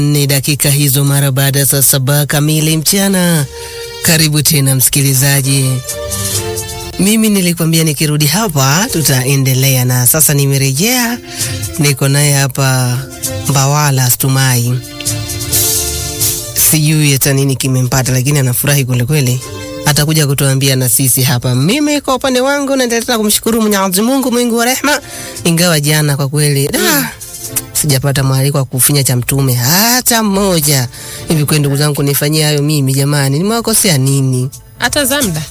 Ni dakika hizo mara baada ya saa saba kamili mchana. Karibu tena msikilizaji. Mimi nilikwambia nikirudi hapa tutaendelea, na sasa nimerejea, niko naye hapa Mbawala Stumai. Sijui hata nini kimempata, lakini anafurahi kwelikweli, atakuja kutuambia na sisi hapa. Mimi kwa upande wangu naendelea tena kumshukuru Mwenyezi Mungu mwingi wa rehema, ingawa jana kwa kweli da, sijapata mwaliko wa kufinya cha mtume hata mmoja. Hivi kweli ndugu zangu, nifanyie hayo mimi jamani, nimewakosea nini? hata Zamda